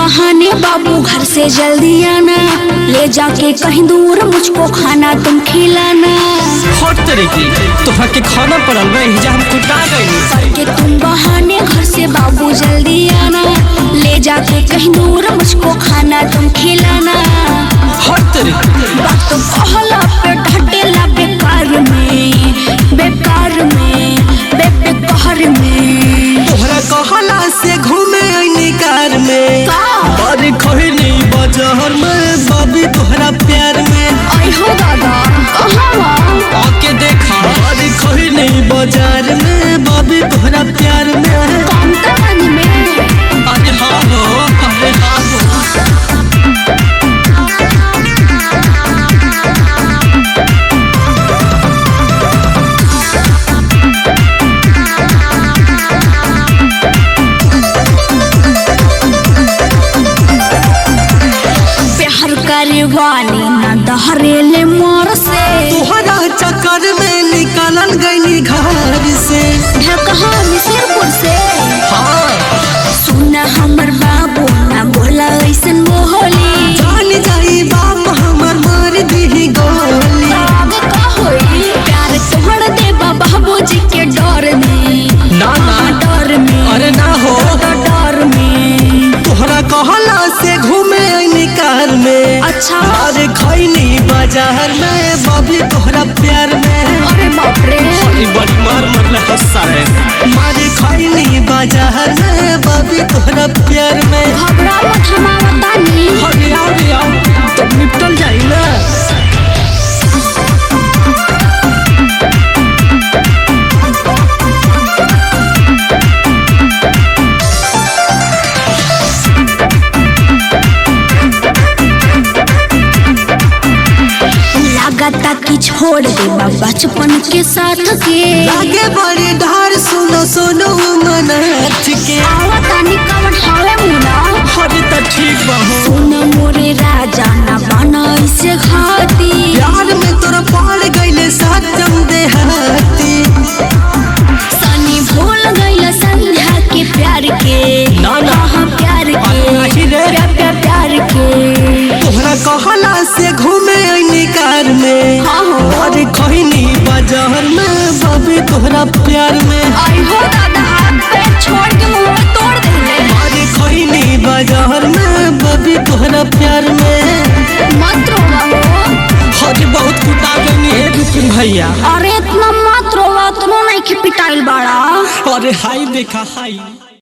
बहाने बाबू घर से जल्दी आना ले जाके कहीं दूर मुझको खाना तुम खिलाना हर तरह की तोहरा के खाना पड़ल बा एहिजा हम कुटा गइनी करके तुम बहाने घर से बाबू जल्दी आना ले जाके कहीं दूर मुझको खाना तुम खिलाना हर तरह की बात तो कहला पे ढटेला बेकार में बेकार में बे बेकार में तोहरा कहला से घूमे आईनी कार में का अरे खैनी बाजार में बाबी तोहरा प्यार में आई हो दादा कहाँ आके देखा अरे खैनी बाजार में बाबी तोहरा प्यार में काउंटर वाली में अरे हाँ हो अरे हाँ हो प्यार करे वाली ना दहरेले मोर से तोहरा चक्कर में निकलल गईनी घर से ढकहा मिसरपुर से हाँ सुना हमर बाबू ना बोला ऐसन मोहली जान जाई बाप हमर मार दी गोली आगे का होई प्यार तोहर दे बाबूजी के डर में ना ना डर में अरे ना हो डर में तोहरा कहला से घूमे आईनी कार में अच्छा अरे खैनी बाजार में बाबी तोहरा प्यार में अरे बाप रे बड़ी मार मरले हंसा है मारे खैनी बाजार में बाबी तोहरा प्यार में घबरा मत हमारा तानी अरे आओ रे आओ तब निपटल जाई ना लागता कि छोड़ दे बचपन के साथ के लागे बड़ी ढार सुनो सुनो मनाथ के आवता निकवन हवे मुना अरे तो ठीक बा हो सुन मोरे राजा ना बना इसे घाती प्यार में तोरा पड़ गईले सत्यम देहाती सनी भूल गइल संध्या के प्यार के ना, ना। हाँ, प्यार के नहीं रे। प्यार प्यार प्यार के तोहरा कहला से घूमे आईनी कार में हाँ हो अरे खैनी बाजार में बाबी तोहरा प्यार में आई हो दादा हाथ पैर छोड़ के मुंह तोड़ देले अरे खैनी बाजार में बाबी तोहरा प्यार में मत रोवा हो अरे बहुत कुटा गई है रुपिन भैया अरे इतना मत रोवा तुम नहीं के पिटाइल बाड़ा अरे हाई देखा हाई